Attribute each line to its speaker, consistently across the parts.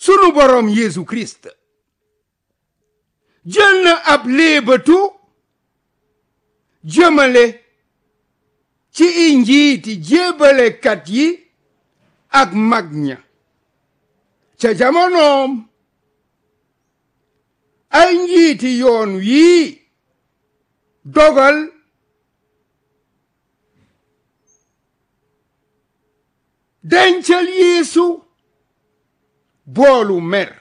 Speaker 1: sunu boroom Yeesu Kirist jël na ab léebatu jëmale ci i njiiti jébbalekat yi ak mag ña ca jamonoom ay njiiti yoon wii dogal dencal Yeesu boolu mer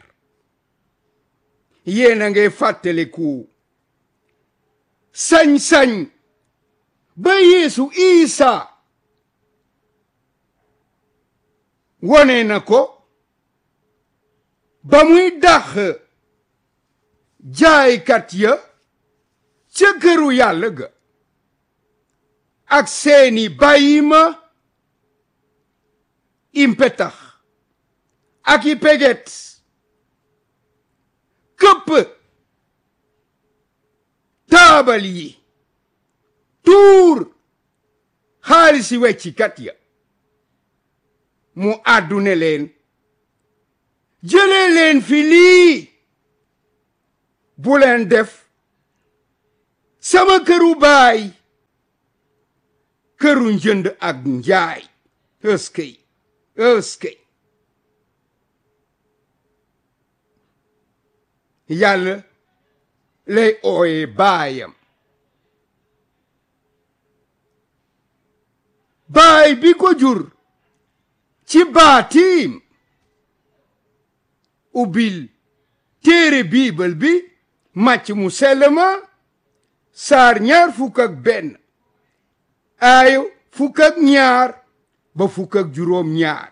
Speaker 1: yéena ngay fàttaliku sañ-sañ ba Yeesu Isa wone na ko ba muy dax jaaykat ya ca këru yàlla ga ak seeni bàyyima impetax ak i peget këpp taabal yi tuur xaalisi weccikat ya mu àddune leen jëlee leen fi lii bu leen def sama këru baay këru njënd ak njaay ëskëy ëskëy yàlla lay ooye baayam baay bi ko jur ci baatiim ubbil téere biibal bi màcc mu sell ma saar ñaar fukk ak benn aayo fukk ak ñaar ba fukk ak juróom ñaar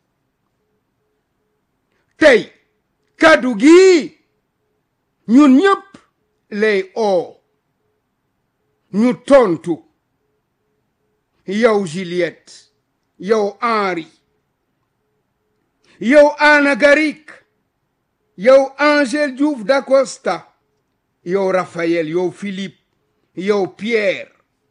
Speaker 1: tey kàddu gi ñun ñëpp lay oo ñu tontu yow Juliette yow Henri yow Anna Garik yow Angèle Diouf d'Acosta yow Raphaël yow Philippe yow Pierre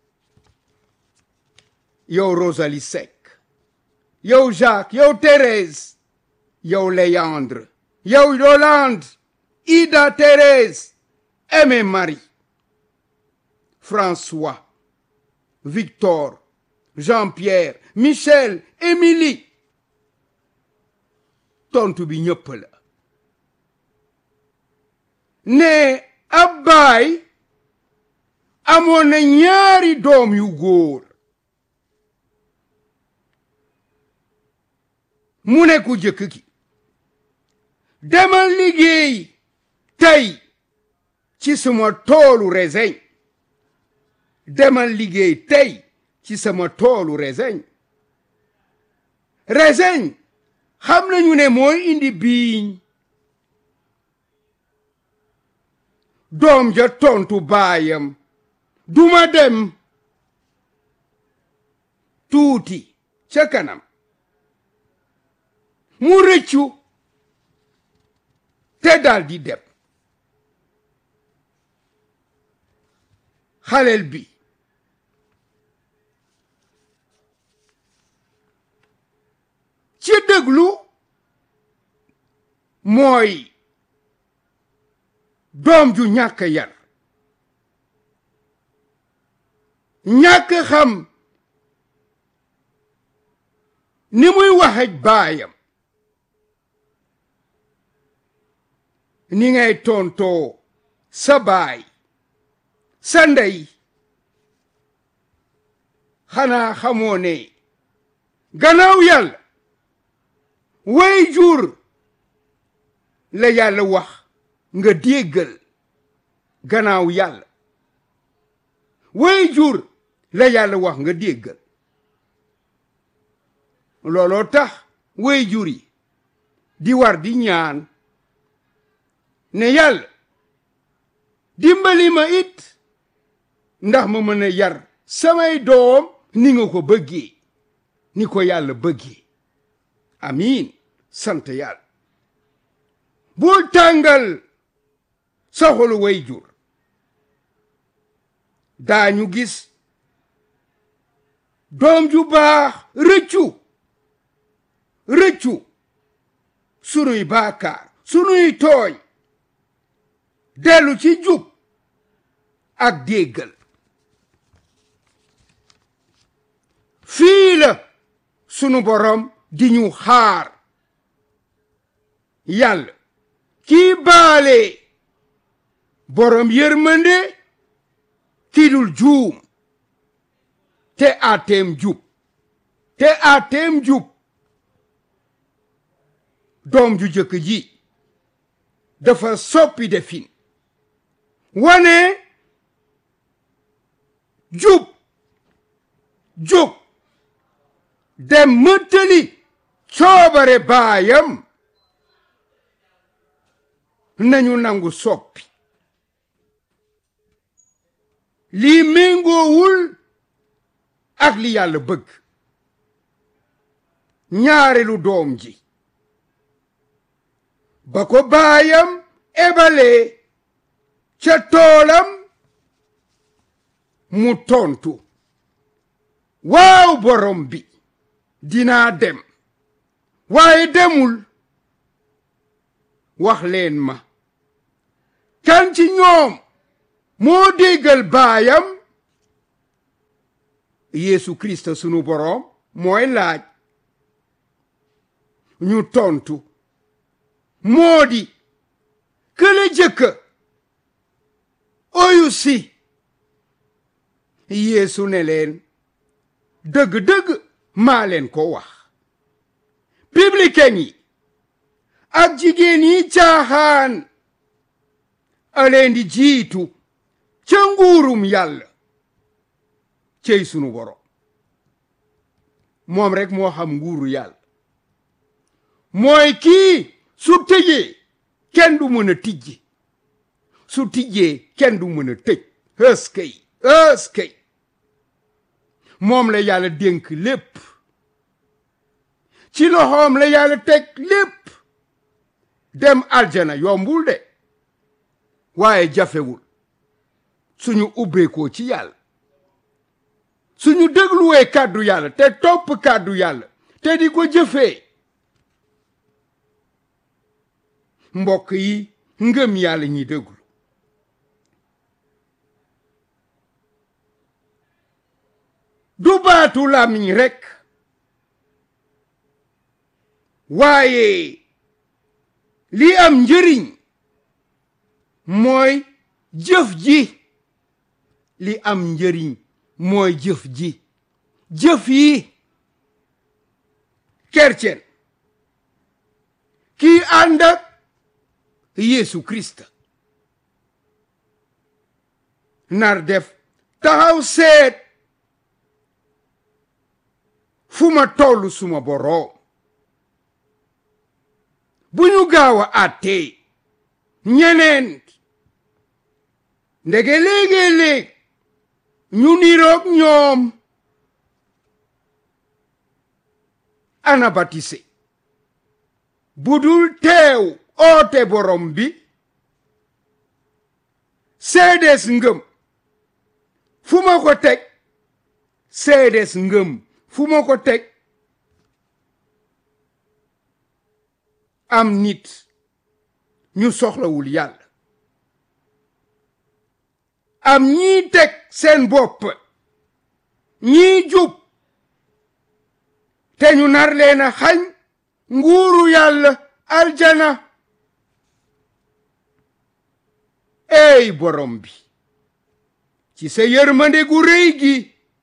Speaker 1: yow Rosalie Seck yow Jacques yow Thérèse yow Léandre yow Yolande Ida Thérèse Aimé Marie François Victor Jean-Pierre Michel Émilie tontu bi ñëpp la ne ab baay amoon na ñaari doom yu góor mu ne ku jëkk ki demal liggéey tey ci sama toolu reseñ demal liggéey tey ci sama toolu reseñ reseñ xam nañu ne mooy indi biiñ doom ja tontu baayam duma dem tuuti ca kanam mu rëccu te dal di dem xalel bi ci déglu mooy doom ju ñàkk yar ñàkk xam ni muy waxej baayam ni ngay tontoo sa baay sa ndey xanaa xamoo ne gannaaw yàlla way jur la yàlla wax nga déggal gannaaw yàlla way jur la yàlla wax nga déggal looloo tax way jur yi di war di ñaan ne yàlla dimbali ma it ndax ma mën a yar samay doom ni nga ko bëggee ni ko yàlla bëggee amiin sant yàlla bul tàngal sa xolu way jur daañu gis doom ju baax rëccu rëccu sunuy baakaar sunuy tooñ dellu ci jub ak déggal fii la sunu borom di ñu xaar yàlla kii baale borom yërmande kii dul juum te ateem jub te ateem jub doom ju jëkk ji dafa soppi defin wane jub jub dem mëttali coobare baayam nañu nangu soppi lii méngoowul ak li yàlla bëgg ñaareelu doom ji ba ko baayam ebalee ca toolam mu tontu waaw borom bi dinaa dem waaye demul wax leen ma kan ci ñoom moo déggal baayam Yeesu Kirist sunu boroom mooy laaj ñu tontu moo di kële jëkka oyu si Yeesu ne leen dëgg-dëgg maa leen ko wax publicain yi ak jigéen yi caaxaan aleen di jiitu ca nguurum yàlla cey sunu borom moom rek moo xam nguuru yàlla mooy kii su tëjee kenn du mën a tijji su tijjee kenn du mën a tëj ëskëy ëskëy moom la yàlla dénk lépp ci loxoom la yàlla teg lépp dem aljana yombul de waaye jafewul suñu ubbeekoo ci yàlla suñu dégluwee kàddu yàlla te topp kàddu yàlla te di ko jëfee mbokk yi ngëm yàlla ñi déglu du baatu làmmiñ rekk waaye li am njëriñ mooy jëf ji li am njëriñ mooy jëf ji jëf yi kercen kii ànd ak Yeesu Kirist nar def taxaw seet fu ma tollu suma boroom bu ñu gaaw a àttee ñeneen ndege léegi-léeg ñu niroog ñoom ana batise budul teew oote borom bi seedes ngëm fu ma ko teg seedes ngëm fu ma ko teg am nit ñu soxlawul yàlla am ñii teg seen bopp ñii jub te ñu nar leen a xañ nguuru yàlla aljana ey borom bi ci sa yërmande gu rëy gi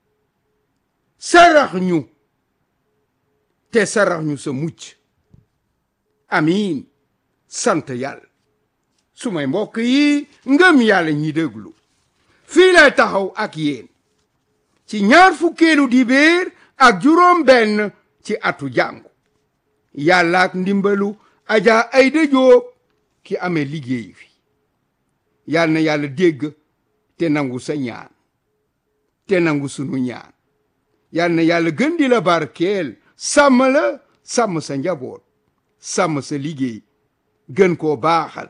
Speaker 1: sarax ñu te sarax ñu sa mucc amiin sant yàlla su may mbokk yi ngëm yàlla ñi déglu fii lay taxaw ak yéen ci ñaar fukkeelu dibéer ak juróom benn ci atu jàngu yàlla ak ndimbalu aja ayda jóob ki amee liggéey fi yal na yàlla dégg te nangu sa ñaan te nangu sunu ñaan yal na yàlla gën di la barkeel sàmm la sàmm sa njaboot sàmm sa liggéey gën koo baaxal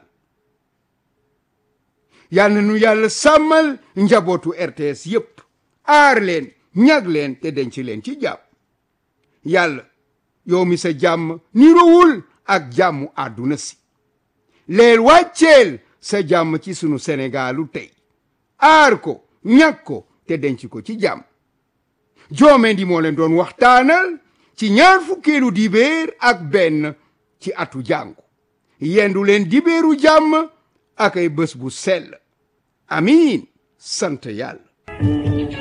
Speaker 1: yal na nu yàlla sàmmal njabootu RTS yépp aar leen ñag leen te denc leen ci jàmm yàlla yow mi sa jàmm nirowul ak jàmmu àdduna si leel wàcceel sa jàmm ci sunu Sénégalu tey aar ko ñàkk ko te denc ko ci jàmm Joomendi moo leen doon waxtaanal ci ñaar fukkeelu dibéer ak benn ci atu jàngu yendu leen dibéeru jàmm ak ay bés bu sell amiin sant yàlla